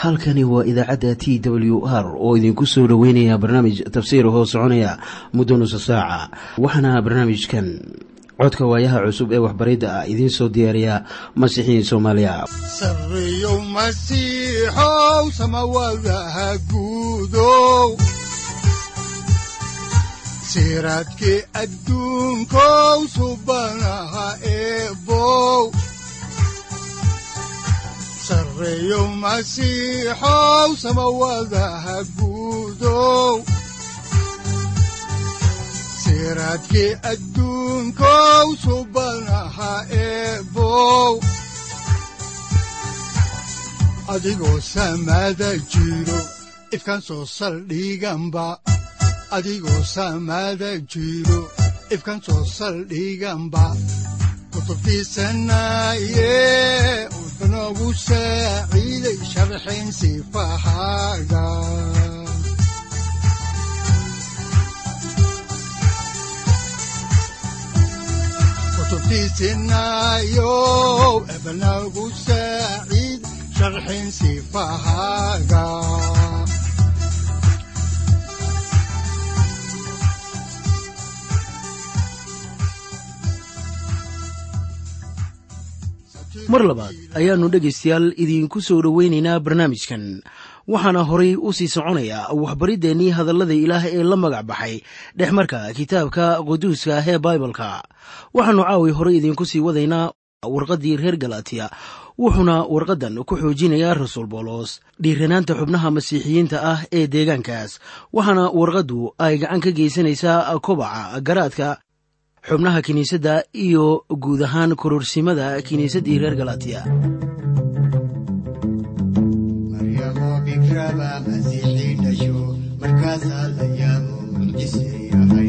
halkani waa idaacadda t w r oo idinku soo dhoweynaya barnaamij tafsiir hoo soconaya muddo nusa saaca waxaana barnaamijkan codka waayaha cusub ee waxbaridda ah idiin soo diyaariya masiixiin soomaaliya sareyow masiixow samawadaha guudow siraadkii adduunkow subanaha eebow sareyow masiixow samawadaha guudow siraadkii adduunkow subanaha eebow adigoo samada jiro ifkan soo saldhiganba adigoo samada jiro ifkan soo saldhiganba kutubtiisanaye udanogu saaciiday sharxin sifahaaga kutubtiisinayow ebanagu saaciid sharxin sifahaaga mar labaad ayaannu dhegaystayaal idiinku soo dhoweynaynaa barnaamijkan waxaana horay u sii soconayaa waxbariddeenii hadallada ilaah ee la magac baxay dhexmarka kitaabka quduuska ah ee baibalka waxaannu caawi horay idiinku sii wadaynaa warqaddii reer galatiya wuxuuna warqaddan ku xoojinayaa rasuul boolos dhiiranaanta xubnaha masiixiyiinta ah ee deegaankaas waxaana warqaddu ay gacan ka geysanaysaa kobaca garaadka xubnaha kiniisadda iyo guud ahaan kororsimada kiniisaddii reer galatiya maryamo bikraba masiixii dhasho markaasaa la yaabo mucjise yahay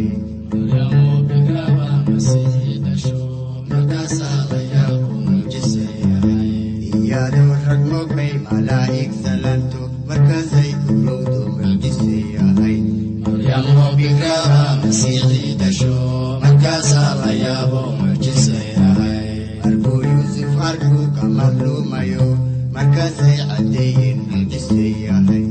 iyadoo rag mogbay malaa'ig salanto markaasay urowdo mucjise yahay markuu yuusuf arkuu ka madluumayo markaasay caddeeyeen mucjise yahay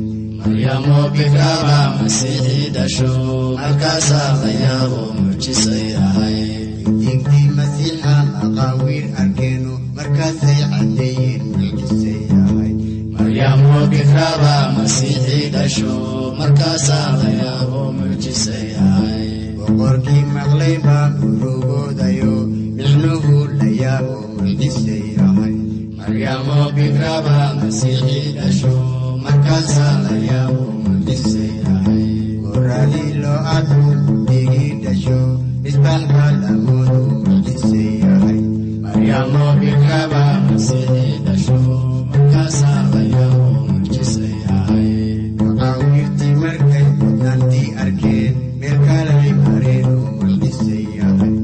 digdii masiixa maqaawiir arkeenu markaasay caddeeyeen mucjise yahay boqorkii maqlay baa urugoodayo micnuhu la yaabo mucjise yahay goradii loo adku digii dhasho misbaaxba lamoodu mucjise yahay maqaawiirtii markay mudnantii arkeen meel kalay mareen oo mucjise yahay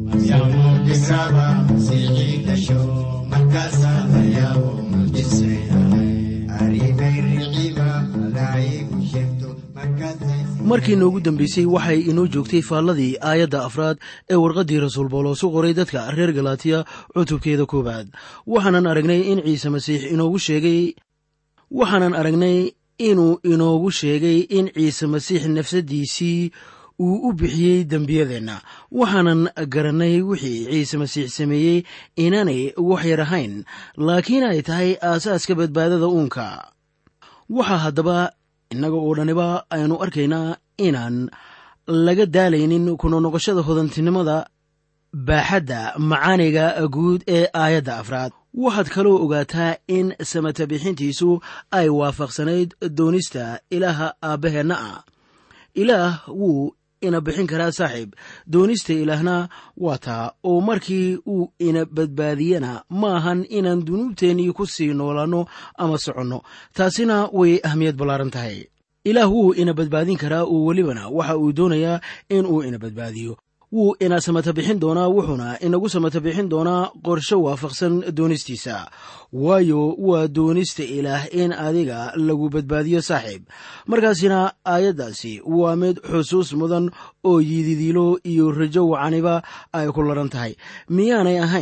aribay riciba malaa'igu sheegto markaasay markii noogu dambeysay waxay inoo joogtay faalladii aayadda afraad ee warqaddii rasuul boolos u qoray dadka reer galatiya cutubkeeda koowaad waxaanan aragnay in ciise masiix inoogu sheegay waxaanan aragnay inuu inoogu sheegay in ciise masiix nafsaddiisii uu u bixiyey dembiyadeenna waxaanan garannay wixii ciise masiix sameeyey inaanay wax yar ahayn laakiin ay tahay aasaaska badbaadada uunka waxaa haddaba innaga oo dhaniba aynu arkaynaa inaan laga daalaynin kuna noqoshada hodantinimada baaxadda macaaniga guud ee aayadda afraad waxaad kaloo ogaataa in samata bixintiisu ay waafaqsanayd doonista ilaaha aabbaheenna ah ilaah wuu ina bixin karaa saaxiib doonista ilaahna waa taa oo markii uu ina badbaadiyana ma ahan inaan dunuubteennii ku sii noolaanno ama soconno taasina way ahmiyad ballaaran tahay ilaah wuu ina badbaadin karaa oo welibana waxa uu doonayaa in uu ina badbaadiyo wuu ina samata bixin doonaa wuxuuna inagu samata bixin doonaa qorsho waafaqsan doonistiisa waayo waa doonista ilaah in adiga lagu badbaadiyo saaxiib markaasina aayaddaasi waa mid xusuus mudan oo yididiilo iyo rajo wacaniba ay ku laran tahay miyaanay ahayn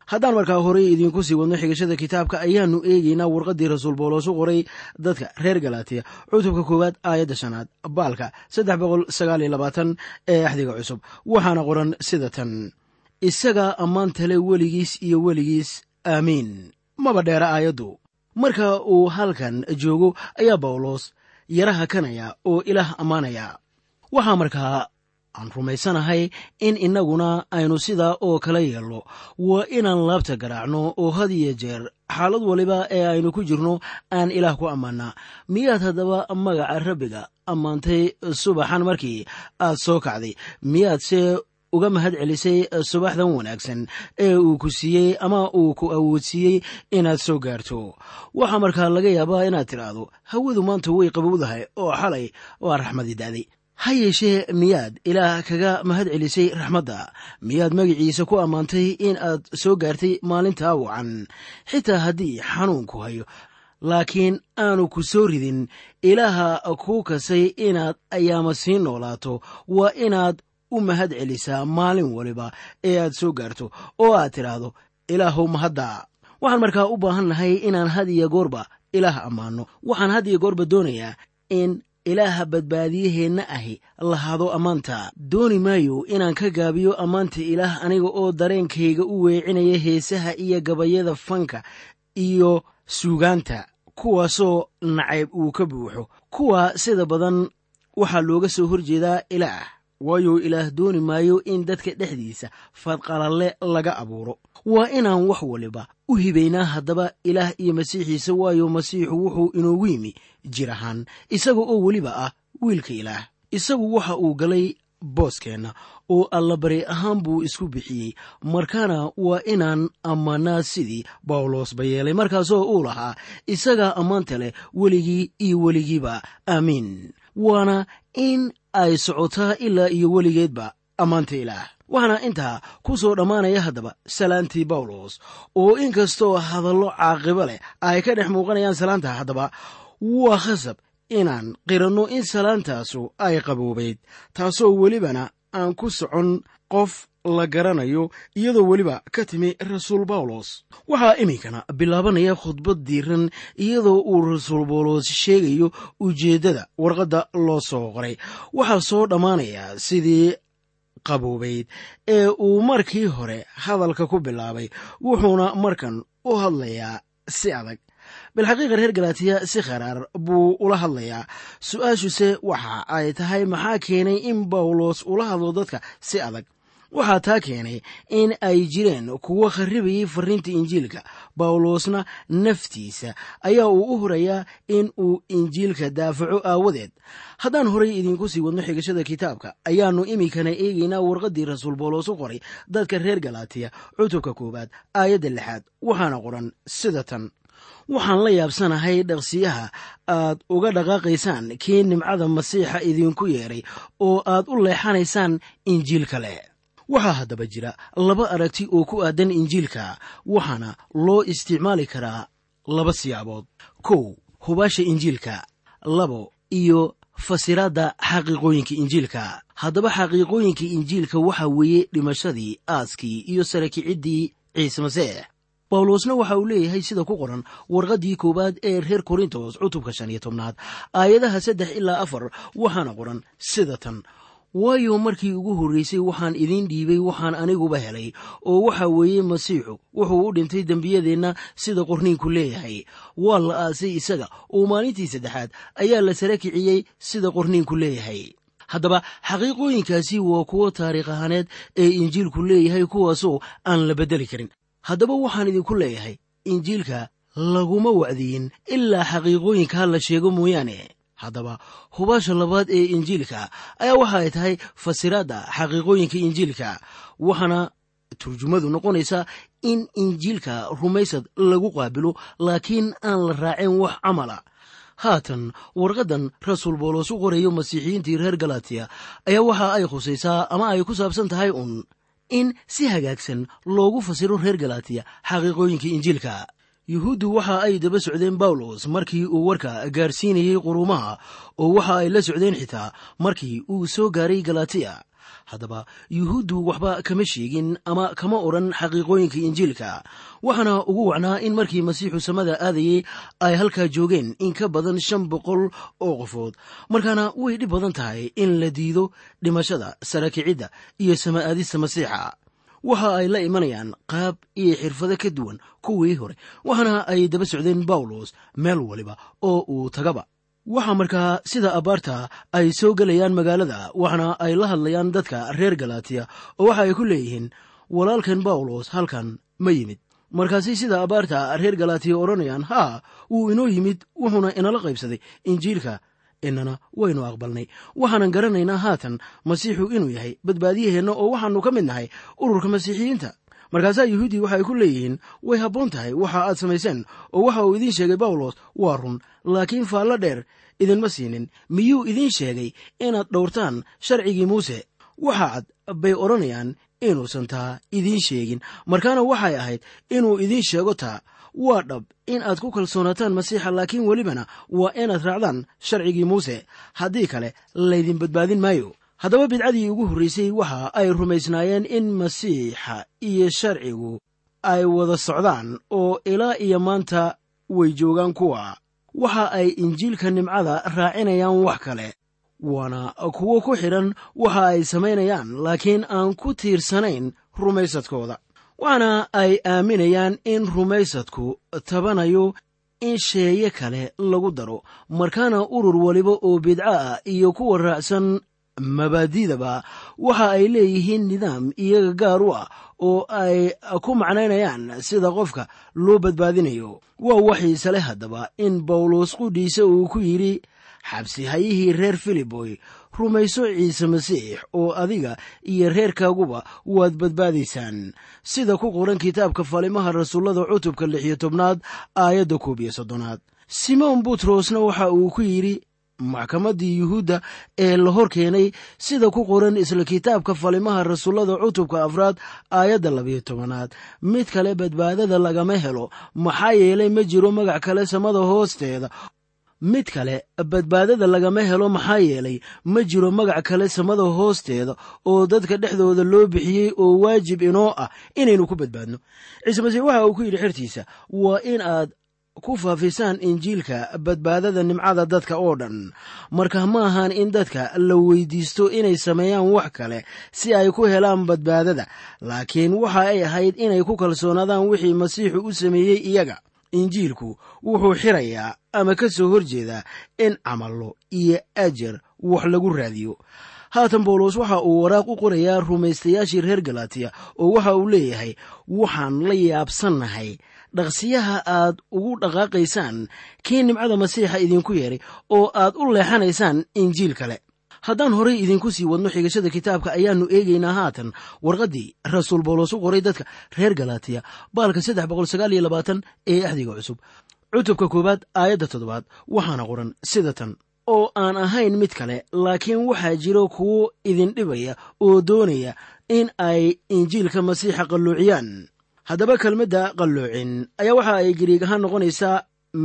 haddaan markaa horey idiinku sii wadno xigashada kitaabka ayaanu eegeynaa warqaddii rasuul boolos u qoray dadka reer galatiya cutubka koowaad aayadda shanaad baalka saddex boqol sagaal iyo labaatan ee axdiga cusub waxaana qoran sida tan isagaa ammaantale weligiis iyo weligiis aamiin maba dheera aayaddu marka uu halkan joogo ayaa bawlos yaraha kanaya oo ilaah ammaanaya waxaa markaa aan rumaysanahay in innaguna aynu sidaa oo kala yeelno waa inaan laabta garaacno oo had iyo jeer xaalad waliba ee aynu ku jirno aan ilaah ku ammaannaa miyaad haddaba magaca rabbiga ammaantay subaxan markii aad soo kacday miyaadse uga mahad celisay subaxdan wanaagsan ee uu ku siiyey ama uu ku awoodsiiyey inaad soo gaarto waxaa markaa laga yaabaa inaad tidhaahdo hawadu maanta way qabowdahay oo xalay waa raxmadii da'day ha yeeshee miyaad ilaah kaga mahad celisay raxmadda miyaad magiciisa ku ammaantay in aad soo gaartay maalintaa wacan xitaa haddii xanuunku hayo laakiin aanu ku soo ridin ilaaha kuu kasay inaad ayaama sii noolaato waa inaad u mahad celisaa maalin waliba ee aad soo gaarto oo aad tidhaahdo ilaahow mahadda waxaan markaa u baahan nahay inaan had iyo goorba ilaah ammaanno waxaan had iyo goorba doonayaa in ilaaha badbaadiyaheenna ahi lahaado ammaanta dooni maayo inaan ka gaabiyo ammaanta ilaah aniga oo dareenkayga u weecinaya heesaha iyo gabayada fanka iyo suugaanta kuwaasoo nacayb uu ka buuxo kuwa sida badan waxaa looga soo horjeedaa ilaah waayo ilaah dooni maayo in dadka dhexdiisa fadqalalle laga abuuro waa inaan wax waliba u hibaynaa haddaba ilaah iyo masiixiisa waayo masiixu wuxuu inoogu yimi jir ahaan isaga oo weliba ah wiilka ilaah isagu waxa uu galay booskeenna oo allabari ahaan buu isku bixiyey markaana waa inaan ammaanaa sidii bawlos ba yeelay markaasoo uu lahaa isagaa ammaanta leh weligii iyo weligiiba aamiin waana in ay socotaa ilaa iyo weligeedba ammaanta ilaah waxaana intaa ku soo dhammaanaya haddaba salaantii bawlos oo inkastoo hadallo caaqibo leh ay ka dhex muuqanayaan salaanta haddaba waa khasab inaan qiranno in salaantaasu ay qaboobayd taasoo welibana aan ku socon qof la garanayo iyadoo weliba ka timi rasuul bawlos waxaa iminkana bilaabanaya khudbad diiran iyadoo uu rasuul bawlos sheegayo ujeeddada warqadda loo soo qoray waxaa soo dhammaanaya sidii qaboobayd ee uu markii hore hadalka ku bilaabay wuxuuna markan u hadlayaa si adag bilxaqiiqa reer galatiya si kharaar buu ula hadlayaa su-aashuse waxa ay tahay maxaa keenay in bawlos ula hadlo dadka si adag waxaa taa keenay in ay jireen kuwo kharibayay fariinta injiilka bawlosna naftiisa ayaa uu u hurayaa in uu injiilka daafaco aawadeed haddaan horay idiinku sii wadno xigashada kitaabka ayaannu iminkana eegaynaa warqaddii rasuul bawlos u qoray dadka reer galatiya cutubka koowaad aayadda lixaad waxaana qoran sida tan waxaan la yaabsanahay dhaqsiyaha aad uga dhaqaaqaysaan kii nimcada masiixa idinku yeedhay oo aad u leexanaysaan injiil kale waxaa haddaba jira laba aragti oo ku aadan injiilka waxaana loo isticmaali karaa laba siyaabood kow hubaasha injiilka labo iyo fasiraadda xaqiiqooyinka injiilka haddaba xaqiiqooyinka injiilka waxaa weeye dhimashadii aaskii iyo sarakiciddii ciise masiix bawlosna waxa uu leeyahay sida ku qoran warqaddii koowaad ee reer korintos cutubka shan iyo tobnaad aayadaha saddex ilaa afar waxaana qoran sida tan waayo markii ugu horreysay waxaan idiin dhiibay waxaan aniguba helay oo waxa weeye masiixu wuxuu u dhintay dembiyadeenna sida qorniinku leeyahay waa la aasay isaga oo maalintii saddexaad ayaa la sara kiciyey sida qorniinku leeyahay haddaba xaqiiqooyinkaasi waa kuwo taariikh ahaaneed ee injiilku leeyahay kuwaasoo aan la beddeli karin haddaba waxaan idinku leeyahay injiilka laguma wacdiyin ilaa xaqiiqooyinka la sheego mooyaane haddaba hubaasha labaad ee injiilka ayaa waxa ay tahay fasiraadda xaqiiqooyinka injiilka waxaana turjumadu noqonaysaa in injiilka rumaysad lagu qaabilo laakiin aan la raacin wax camala haatan warqaddan rasuul boolos u qorayo masiixiyiintii reer galatiya ayaa waxa ay khusaysaa ama ay ku saabsan tahay uun in si hagaagsan loogu fasiro reer galatiya xaqiiqooyinka injiilka yuhuuddu waxa ay daba socdeen bawlos markii uu warka gaarsiinayey quruumaha oo waxa ay la socdeen xitaa markii uu soo gaaray galatiya haddaba yuhuuddu waxba kama sheegin ama kama odhan xaqiiqooyinka injiilka waxaana ugu wacnaa in markii masiixu samada aadayey ay halkaa joogeen in ka badan shan boqol oo qofood markaana way dhib badan tahay in la diido dhimashada sarakicidda iyo sama aadista masiixa waxa ay la imanayaan qaab iyo xirfado ka duwan kuwii hore waxaana ay daba socdeen bawlos meel waliba oo uu tagaba waxaa markaa sida abaarta ay soo gelayaan magaalada waxaana ay la hadlayaan dadka reer galatiya oo waxa ay ku leeyihiin walaalkan bawlos halkan ma yimid markaasi sida abaarta reer galatiya odhanayaan haa wuu inoo yimid wuxuuna inala qaybsaday injiilka inana waynu aqbalnay waxaanan garanaynaa haatan masiixu inuu yahay badbaadiyaheenna oo waxaanu ka mid nahay ururka masiixiyiinta markaasaa yuhuuddii waxay ku leeyihiin way habboon tahay waxa aad samayseen oo waxa uu idiin sheegay bawlos waa run laakiin faallo dheer idinma siinin miyuu idiin sheegay inaad dhowrtaan sharcigii muuse waxa cad bay odhanayaan inuusan taa idiin sheegin markaana waxay ahayd inuu idiin sheego taa waa dhab in aad ku kalsoonataan masiixa laakiin welibana waa inaad raacdaan sharcigii muuse haddii kale laydin badbaadin maayo haddaba bidcadii ugu horraysay waxa ay rumaysnaayeen in masiixa iyo sharcigu ay wada socdaan oo ilaa iyo maanta way joogaan kuwa waxa ay injiilka nimcada raacinayaan wax kale waana kuwo ku xidhan waxa ay samaynayaan laakiin aan ku tiirsanayn rumaysadkooda waxaana ay aaminayaan in rumaysadku tabanayo in sheeye kale lagu daro markaana urur waliba oo bidco ah iyo kuwa raacsan mabaadidaba waxa ay leeyihiin nidaam iyaga gaar u ah oo ay ku macnaynayaan sida qofka loo badbaadinayo waa waxiise leh haddaba in bawlos qudhiisa uu ku yidhi xabsi hayihii reer filiboy rumayso ciise masiix oo adiga iyo reerkaaguba waad badbaadaysaan sida ku qoran kitaabka falimaha rasuullada cutubka lix iyo tobnaad aayadda koob iyo soddonaad simoon butrosna waxa uu ku yidhi maxkamaddii yuhuudda ee la hor keenay sida ku qoran isla kitaabka falimaha rasuullada cutubka afraad aayadda labiyo tobanaad mid kale badbaadada lagama helo maxaa yeelay ma jiro magac kale samada hoosteeda mid kale badbaadada lagama helo maxaa yeelay ma jiro magac kale samada hoosteeda oo dadka dhexdooda loo bixiyey oo waajib inoo ah inaynu ku badbaadno ciise masiix waxa uu ku yidhi xertiisa waa in aad ku faafisaan injiilka badbaadada nimcada dadka oo dhan marka ma ahan in dadka la weydiisto inay sameeyaan wax kale si ay ku helaan badbaadada laakiin waxa ay ahayd inay ku kalsoonaadaan wixii masiixu u sameeyey iyaga injiilku wuxuu xirayaa ama ka soo horjeedaa in camallo iyo ajar wax lagu raadiyo haatan bawlos waxa uu waraaq u qorayaa rumaystayaashii reer galatiya oo waxa uu leeyahay waxaan la yaabsannahay dhaqsiyaha aad ugu dhaqaaqaysaan kii nimcada masiixa idinku yeeray oo aad u leexanaysaan injiil kale haddaan horay idinku sii wadno xigashada kitaabka ayaannu eegaynaa haatan warqaddii rasuul bawlos u qoray dadka reer galatiya baalka saddex boqol sagaal iyo labaatan ee axdiga cusub cutubka koowaad aayadda toddobaad waxaana qoran sida tan oo aan ahayn mid kale laakiin waxaa jiro kuwo idin dhibaya oo doonaya in ay injiilka masiixa qalloociyaan haddaba kelmadda qalloocin ayaa waxa ay gariig ahaan noqonaysaa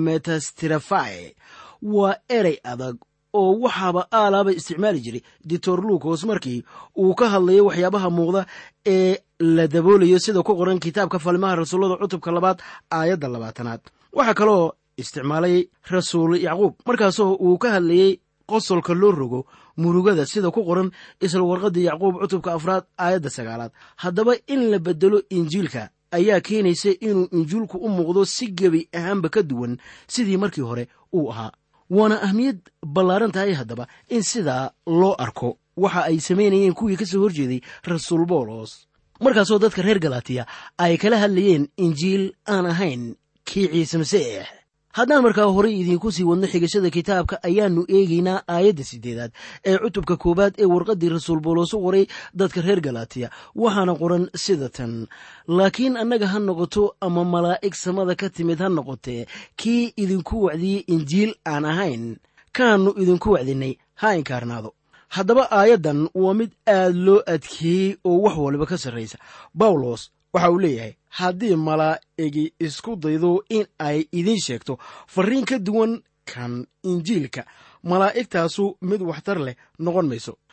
metastirafai waa erey adag oo waxaaba aalaaba isticmaali jiray ditor luukos markii uu ka hadlayo waxyaabaha muuqda ee la daboolayo sida ku qoran kitaabka falimaha rasuullada cutubka labaad aayadda labaatanaad waxaa kaloo isticmaalay rasuul yacquub markaasoo uu ka hadlayey qosolka loo rogo murugada sida ku qoran isla warqaddii yacquub cutubka afraad aayadda sagaalaad haddaba in la bedelo injiilka ayaa keenaysa inuu injiilku u muuqdo si gebi ahaanba ka duwan sidii markii hore uu ahaa waana ahmiyad ballaaran tahay haddaba in sidaa loo arko waxa ay samaynayeen kuwii ka soo horjeeday rasuul boolos markaasoo dadka reer galatiya ay kala hadlayeen injiil aan ahayn kii ciise masiix haddaan markaa horay idiinku sii wadno xigashada kitaabka ayaannu eegaynaa aayadda siddeedaad ee cutubka koowaad ee warqaddii rasuul boolos u qoray dadka reer galatiya waxaana qoran sida tan laakiin annaga ha noqoto ama malaa'ig samada ka timid ha noqotee kii idinku wacdiyey injiil aan ahayn kaannu idinku wacdinay ha inkaarnaado haddaba aayaddan waa mid aad loo adkeeyey oo wax waliba ka sarraysa bawlos waxa uu leeyahay haddii malaa'igi isku daydo in ay idiin sheegto farriin ka duwan kan injiilka malaa'igtaasu mid waxtar leh noqon mayso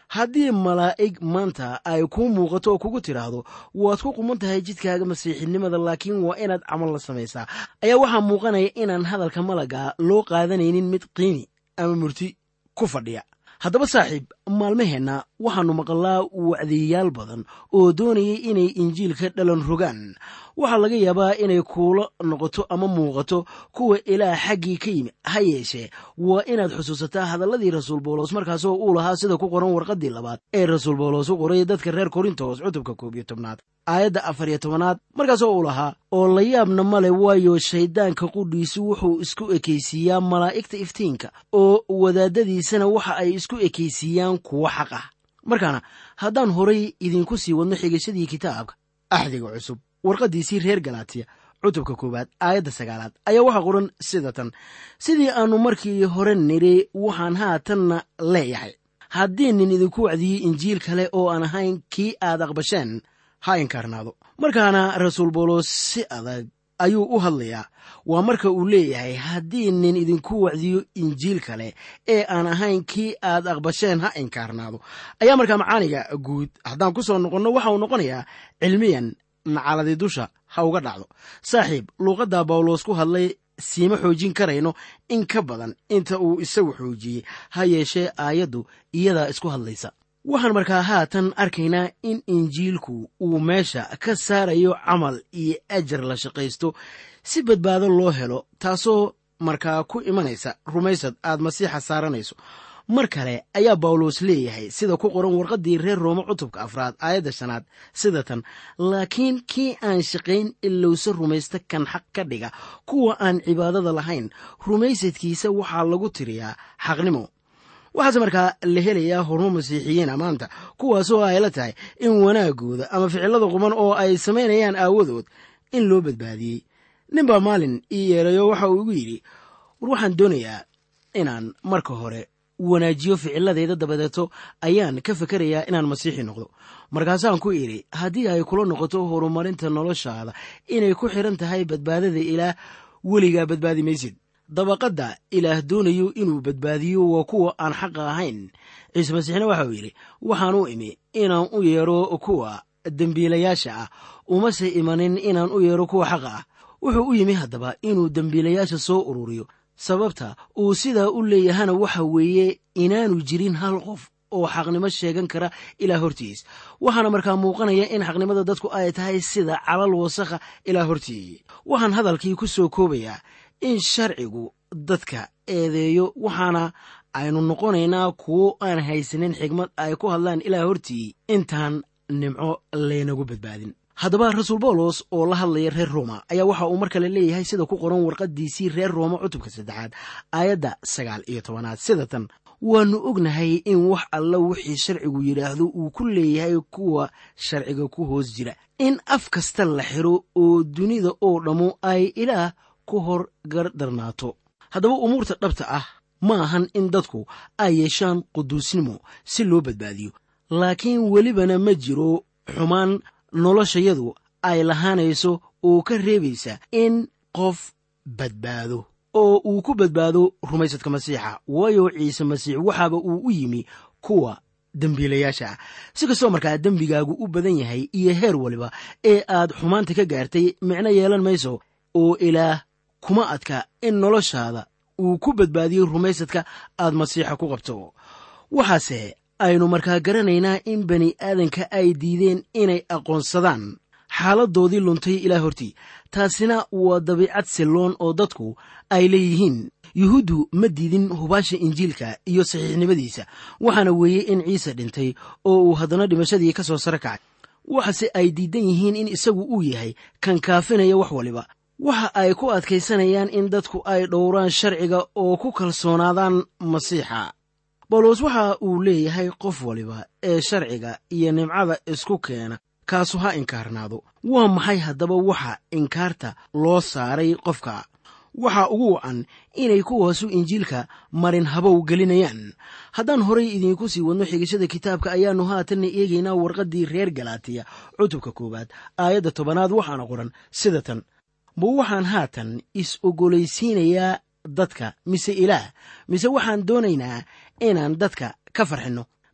haddii malaa'ig maanta ay kuu muuqato oo kugu tidhaahdo waad ku quman tahay jidkaaga masiixinimada laakiin waa inaad camal la samaysaa ayaa waxaa muuqanaya inaan hadalka malaga loo qaadanaynin mid qiimi ama murti ku fadhiya haddaba saaxiib maalmaheenna waxaannu maqlaa wacdiyayaal badan oo doonayay inay injiilka dhalan rogaan waxaa laga yaabaa inay kuula noqoto ama muuqato kuwa ilaah xaggii ka yimi ha yeeshee waa inaad xusuusataa hadalladii rasuul bawlos markaasoo uu lahaa sida ku qoran warqaddii labaad ee rasuul bawlos u qoray dadka reer korintos cutubka koob iyo tobnaad aayadda afar iyo tobanaad markaasoo uu lahaa oo la yaabna male waayo shayddaanka qudhiisu wuxuu isku ekaysiiyaa malaa'igta iftiinka oo wadaadadiisana waxa ay isku ekaysiiyaan kuwo xaq ah markaana haddaan horay idinku sii wadno xigashadii kitaabka axdiga cusub warqaddiisii reer galaatiya cutubka koowaad aayadda sagaalaad ayaa waxaa qoran sida tan sidii aannu markii hore nidhi waxaan haatanna leeyahay haddii nin idinku wacdiyey injiil kale oo aan ahayn kii aad aqbasheen ha inkaarnaado markaana rasuul bawlos si adag ayuu u hadlayaa waa marka uu leeyahay haddii nin idinku wacdiyo injiil kale ee aan ahayn kii aad aqbasheen ha inkaarnaado ayaa markaa macaaniga guud haddaan ku soo noqonno waxa uu noqonayaa cilmiyan nacaladi dusha ha uga dhacdo saaxiib luuqadda bawlos ku hadlay siima xoojin karayno in ka badan inta uu isagu xoojiyey ha yeeshee aayaddu iyadaa isku hadlaysa waxaan markaa haatan arkaynaa in injiilku uu meesha ka saarayo camal iyo ajar la shaqaysto si badbaado loo helo taasoo markaa ku imanaysa rumaysad aad masiixa saaranayso mar kale ayaa bawlos leeyahay sida ku qoran warqaddii reer roome cutubka afraad aayadda shanaad sida tan laakiin kii aan shaqayn ilowse rumaysta kan xaq ka dhiga kuwa aan cibaadada lahayn rumaysadkiisa waxaa lagu tiriyaa xaqnimo waxaase markaa la helayaa hormo masiixiyiina maanta kuwaasoo ay la tahay in wanaagooda ama ficilada quban oo ay samaynayaan aawadood in loo badbaadiyey ninbaa maalin ii yeerayo waxa uu igu yidhi war waxaan doonayaa inaan marka hore wanaajiyo ficiladayda dabadeeto ayaan ka fikerayaa inaan masiixi noqdo markaasaan ku idhi haddii ay kula noqoto horumarinta noloshaada inay ku xiran tahay badbaadada ilaah weligaa badbaadi maysid dabaqadda ilaah doonayo inuu badbaadiyo waa kuwa aan xaqa ahayn ciise masiixna waxauu yidhi waxaan u imi inaan u yeero kuwa dembiilayaasha ah umase imanin inaan u yeero kuwa xaqa ah wuxuu u yimi haddaba inuu dembiilayaasha soo ururiyo sababta uu sidaa u leeyahana waxa weeye inaanu jirin hal qof oo xaqnimo sheegan kara ilaa hortiis waxaana markaa muuqanaya in xaqnimada dadku ay tahay sida calal wasakha ilaa hortii waxaan hadalkii ku soo koobayaa in sharcigu dadka eedeeyo waxaana aynu noqonaynaa kuwo aan haysanin xigmad ay ku hadlaan ilaa hortii intaan nimco laynagu badbaadin haddaba rasuul bawlos oo la hadlaya reer rooma ayaa waxa uu mar kale leeyahay sida ku qoran warqaddiisii reer rooma cutubka saddexaad aayadda sagaal iyo tobanaad sida tan waannu ognahay in wax alla wixii sharcigu yidhaahdo uu ku leeyahay kuwa sharciga ku hoos jira in af kasta la xiro oo dunida oo dhammu ay ilaah ku hor gardarnaato haddaba umuurta dhabta ah ma ahan in dadku ay yeeshaan quduusnimo si loo badbaadiyo laakiin welibana ma jiro xumaan noloshayadu ay lahaanayso oo ka reebaysa in qof badbaado oo uu ku badbaado rumaysadka masiixa waayo ciise masiix waxaaba uu u yimi kuwa dembiilayaasha ah si kastoo markaa dembigaagu u badan yahay iyo heer waliba ee aad xumaanta ka gaartay micno yeelan mayso oo ilaah kuma adka in noloshaada uu ku badbaadiyo rumaysadka aad masiixa ku qabto waxaase aynu markaa garanaynaa in bani aadanka ay diideen inay aqoonsadaan xaaladoodii luntay ilaa hortii taasina waa dabiicad silloon oo dadku ay leeyihiin yuhuuddu ma diidin hubaasha injiilka iyo saxiixnimadiisa waxaana weeye in ciise dhintay oo uu haddana dhimashadii ka soo sare kacay waxase ay diidan yihiin in isagu uu yahay kan kaafinaya wax waliba waxa ay ku adkaysanayaan in dadku ay dhowraan sharciga oo ku kalsoonaadaan masiixa bawlos waxa uu leeyahay qof waliba ee sharciga iyo nimcada isku keena kaasu ha inkaarnaado waa maxay haddaba waxa inkaarta loo saaray qofka waxaa ugu wacan inay kuwaasu injiilka marin habow gelinayaan haddaan horay idiinku sii wadno xigashada kitaabka ayaannu haatanna eegaynaa warqaddii reer galaatiya cutubka koowaad aayadda tobanaad waxaana qoran sida tan ma waxaan haatan is ogolaysiinayaa dadka mise ilaah mise waxaan doonaynaa inaan dadka ka farxinno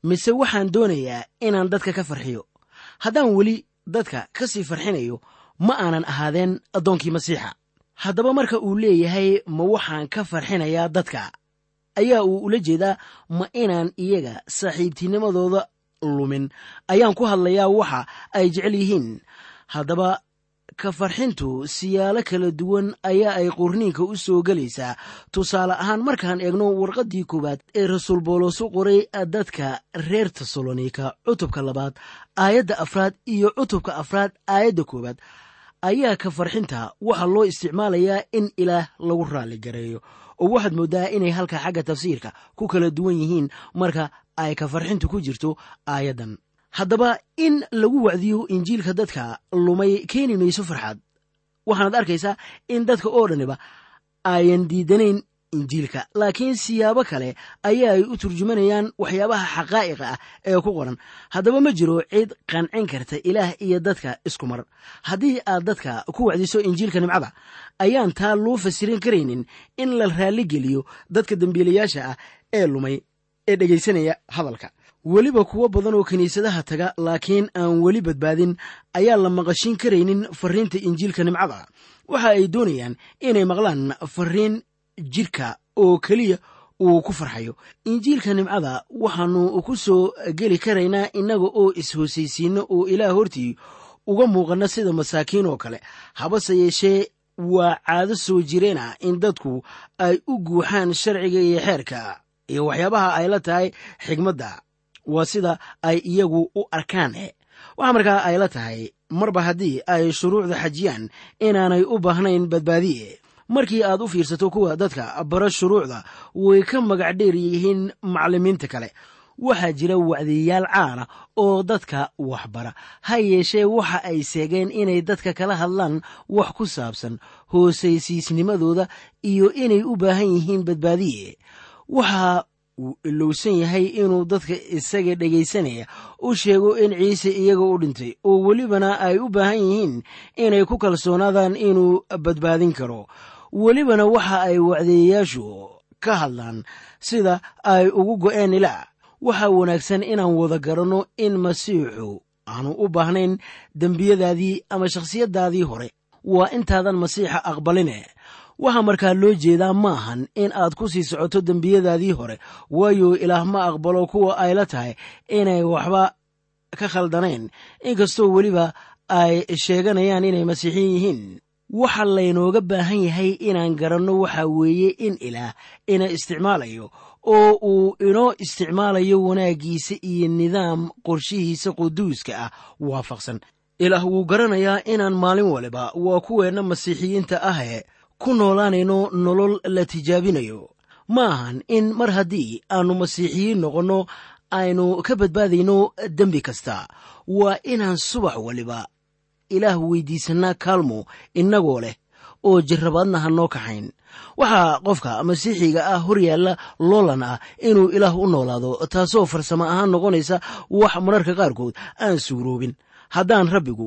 mise waxaan doonayaa inaan dadka ka farxiyo haddaan weli dadka ka sii farxinayo ma aanan ahaadeen addoonkii masiixa haddaba marka uu leeyahay ma waxaan ka farxinayaa dadka ayaa uu ula jeedaa ma inaan iyaga saaxiibtinimadooda lumin ayaan ku hadlayaa waxa ay jecel yihiin haddaba ka farxintu siyaalo kala duwan ayaa ay qorniinka u soo gelaysaa tusaale ahaan markaan eegno warqaddii koowaad ee rasuul boolos u qoray dadka reer tesalonika cutubka labaad aayadda afraad iyo cutubka afraad aayadda koowaad ayaa ka farxinta waxaa loo isticmaalayaa in ilaah lagu raalli gareeyo oo waxaad mooddaa inay halka xagga tafsiirka ku kala duwan yihiin marka ay ka farxintu ku jirto aayaddan haddaba in lagu wacdiyo injiilka dadka lumay keeni mayso farxad waxaanaad arkaysaa in dadka oo dhaniba ayan diidanayn injiilka laakiin siyaabo kale ayaa ay u turjumanayaan waxyaabaha xaqaa'iqa ah ee ku qoran haddaba ma jiro cid qancin karta ilaah iyo dadka isku mar haddii aad dadka ku wacdiso injiilka nimcada ayaan taa loo fasirin karaynin in la raalligeliyo dadka dembiilayaasha ah ee lumay ee dhegaysanaya hadalka weliba kuwo badan oo kiniisadaha taga laakiin aan weli badbaadin ayaa la maqashin karaynin fariinta injiilka nimcada waxa ay doonayaan inay maqlaan fariin jirka oo keliya uu ku farxayo injiilka nimcada waxaannu ku soo geli karaynaa innaga oo is-hoosaysiinno oo ilaah hortii uga muuqanna sida masaakiin oo kale habase yeeshee waa caado soo jireena in dadku ay u guuxaan sharciga iyo xeerka iyo waxyaabaha ay la tahay xigmadda waa sida ay iyagu u arkaan waxaa markaa ay la tahay marba haddii ay shuruucda xajiyaan inaanay u baahnayn badbaadiye markii aad u fiirsato kuwa dadka bara shuruucda way ka magac dheer yihiin macallimiinta kale waxaa jira wacdiyayaal caana oo dadka waxbara ha yeeshee waxa ay seegeen inay dadka kala hadlaan wax ku saabsan hoosaysiisnimadooda iyo inay u baahan yihiin badbaadiye waxa uu ilowsan yahay inuu dadka isaga dhegaysanaya u sheego in ciise iyaga u dhintay oo welibana ay u baahan yihiin inay ku kalsoonaadaan inuu badbaadin karo welibana waxa ay wacdeeyayaashu ka hadlaan sida ay ugu go'een ilaa waxaa wanaagsan inaan wada garanno in masiixu aanu u baahnayn dembiyadaadii ama shakhsiyaddaadii hore waa intaadan masiixa aqbaline waxaa markaa loo jeedaa ma ahan in aad ku sii socoto dembiyadaadii hore waayo ilaah ma aqbalo kuwa ay la tahay inay waxba ka khaldanayn inkastoo weliba ay sheeganayaan inay masiixiin yihiin waxa laynooga baahan yahay inaan garanno waxa weeye in ilaah ina isticmaalayo oo uu inoo isticmaalayo wanaaggiisa iyo nidaam qorshihiisa quduuska ah waafaqsan ilaah wuu garanayaa inaan maalin waliba waa kuweenna masiixiyiinta ahe ku noolaanayno nolol la tijaabinayo ma ahan in mar haddii aannu masiixiyiin noqonno aynu ka badbaadayno dembi kasta waa inaan subax waliba ilaah weydiisannaa kaalmo innagoo leh oo jarrabaadna ha noo kaxayn waxaa qofka masiixiga ah hor yaalla loolan ah inuu ilaah u noolaado taasoo farsamo ahaan noqonaysa wax mararka qaarkood aan suuroobin haddaan rabbigu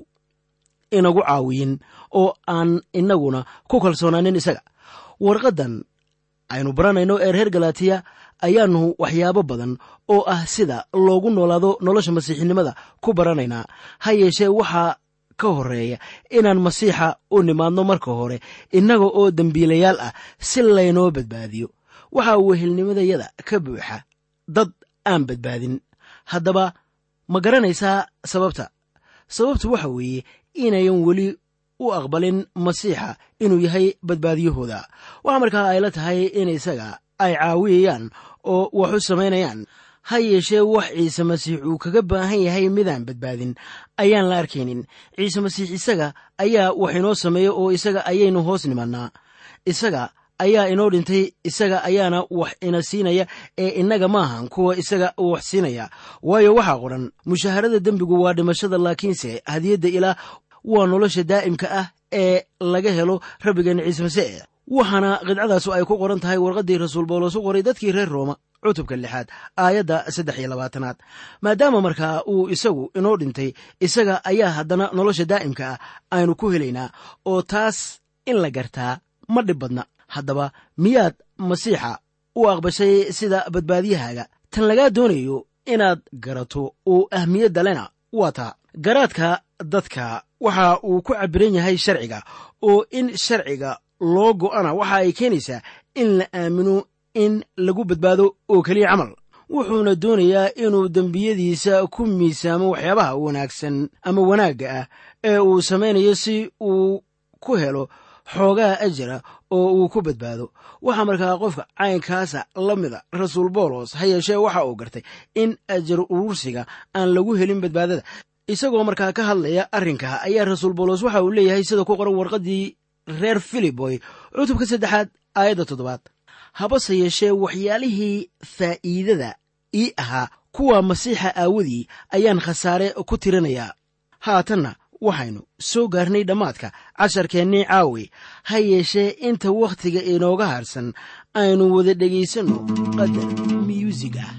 inagu caawiyin oo aan inaguna ku kalsoonaanin isaga warqaddan aynu baranayno ee reer galatiya ayaannu waxyaabo badan oo ah sida loogu noolaado nolosha masiixinimada ku baranaynaa ha yeeshee waxaa ka horeeya inaan masiixa u nimaadno marka hore innaga oo dembiilayaal ah si laynoo badbaadiyo waxaa wehelnimadayada ka buuxa dad aan badbaadin haddaba ma garanaysaa sababta sababtu waxa weeye inayan weli u aqbalin masiixa inuu yahay badbaadiyahooda waxaa markaa ay la tahay in isaga ay caawiyayaan oo wax u samaynayaan ha yeeshee wax ciise masiix uu kaga baahan yahay midaan badbaadin ayaan la arkaynin ciise masiix isaga ayaa wax inoo sameeya oo isaga ayaynu hoos nimannaa isaga ayaa inoo dhintay isaga ayaana wax ina siinaya ee innaga maahan kuwa isaga wax siinaya waayo waxaa qoran mushaharada dembigu waa dhimashada laakiinse hadiyadda ilaah waa nolosha daa'imka ah ee laga helo rabbigeena ciise masiix waxaana qidcadaasu ay ku qoran tahay warqaddii rasuul bawlos u qoray dadkii reer rooma cutubka lixaad aayadda saddex iyo labaatanaad maadaama markaa uu isagu inoo dhintay isaga ayaa haddana nolosha daa'imka ah aynu ku helaynaa oo taas in la gartaa ma dhib badna haddaba miyaad masiixa u aqbashay sida badbaadiyahaaga tan lagaa doonayo inaad garato oo ahmiyadda lena waa taa garaadka dadka waxa uu ku cabbiran yahay sharciga oo in sharciga loo go'ana waxa ay keenaysaa in la aamino in lagu badbaado oo keliya camal wuxuuna doonayaa inuu dembiyadiisa ku miisaamo waxyaabaha wanaagsan ama wanaagga ah ee uu samaynayo si uu ku helo xoogaha ajira oo uu ku badbaado waxaa markaa qofka caynkaasa la mida rasuul boolos ha yeeshee waxa uu gartay in ajar urursiga aan lagu helin badbaadada isagoo markaa ka hadlaya arrinka ayaa rasuul boolos waxa uu leeyahay sida ku qoran warqaddii reer filiboy cutubka saddexaad aayadda toddobaad habase yeeshee waxyaalihii faa'iidada ii ahaa kuwa masiixa aawadii ayaan khasaare ku tirinayaa haatanna waxaynu soo gaarnay dhammaadka casharkeennii caawi ha yeeshee inta wakhtiga inooga harsan aynu wada dhegaysanno qadar miyuusig ah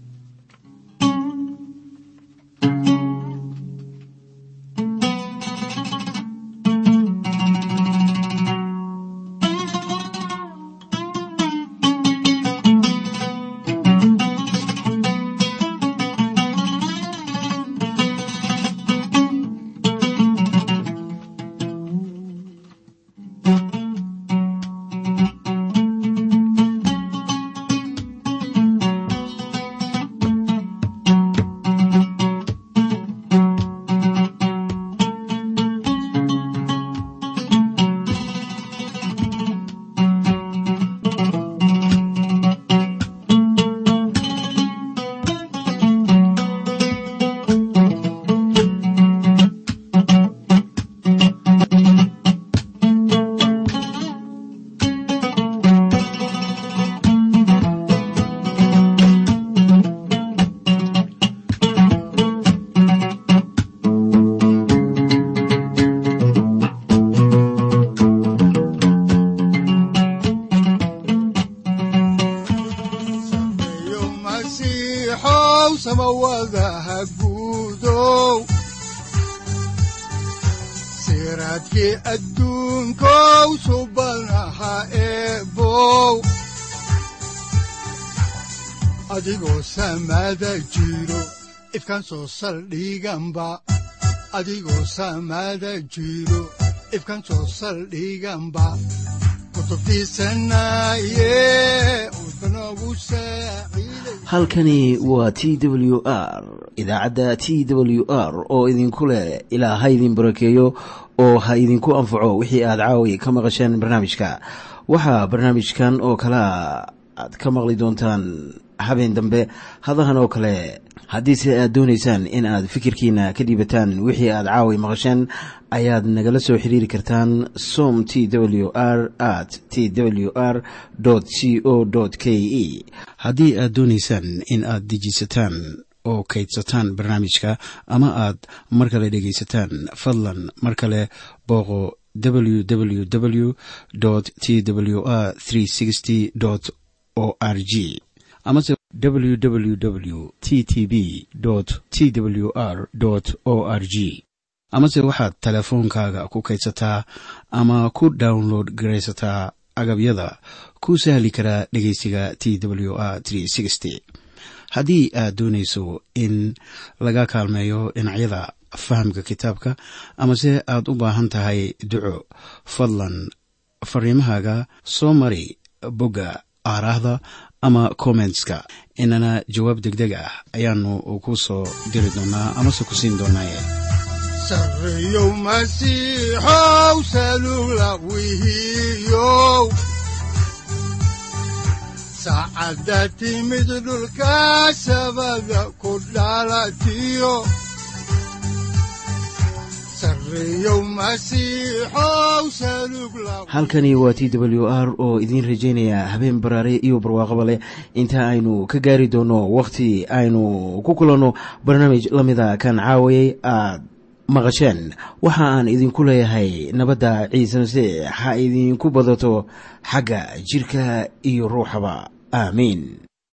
sameeyo masiixow samawadaha guudow siraadkii adduunkow subanaha eebow adigoo samada jiro ifkan soo saldhiganba adigoo samada jiro ifkan soo saldhiganba kutubtiisanaye udbanogu saaciiday halkani waa t w r idaacadda t w r oo idinku leh ilaa ha idin barakeeyo oo ha idinku anfaco wixii aad caawi ka maqasheen barnaamijka waxaa barnaamijkan oo kalea aad ka maqli doontaan habeen dambe hadahan oo kale haddiise aad doonaysaan in aad fikirkiina ka dhiibataan wixii aad caawi maqasheen ayaad nagala soo xiriiri kartaan som t w r at t w r c o k e haddii aad doonaysaan in aad dejisataan oo kaydsataan barnaamijka ama aad mar kale dhegaysataan fadlan mar kale booqo www t w r o r g amase www t t b t w r o r g amase waxaad teleefoonkaaga ku kaydsataa ama ku download garaysataa agabyada ku sahli karaa dhegeysiga t w r haddii aad doonayso in laga kaalmeeyo dhinacyada fahamka kitaabka amase aad u baahan tahay duco fadlan fariimahaaga soo mari bogga aaraahda ama kommentska inana jawaab degdeg ah ayaanu ku soo diri doonaa amase ku siin doonaaye sareeyow masiixow salugla wihiyow saacadda timid dhulka sabada ku dhalatiyo sareeyow masiixow salugla halkani waa t w r oo idiin rajaynaya habeen baraare iyo barwaaqaba leh inta aynu ka gaari doono wakhti aynu ku kulanno barnaamij la mida kan caawayay aad maqasheen waxa aan idinku leeyahay nabadda ciise masiix ha idinku badato xagga jirka iyo ruuxaba aamiin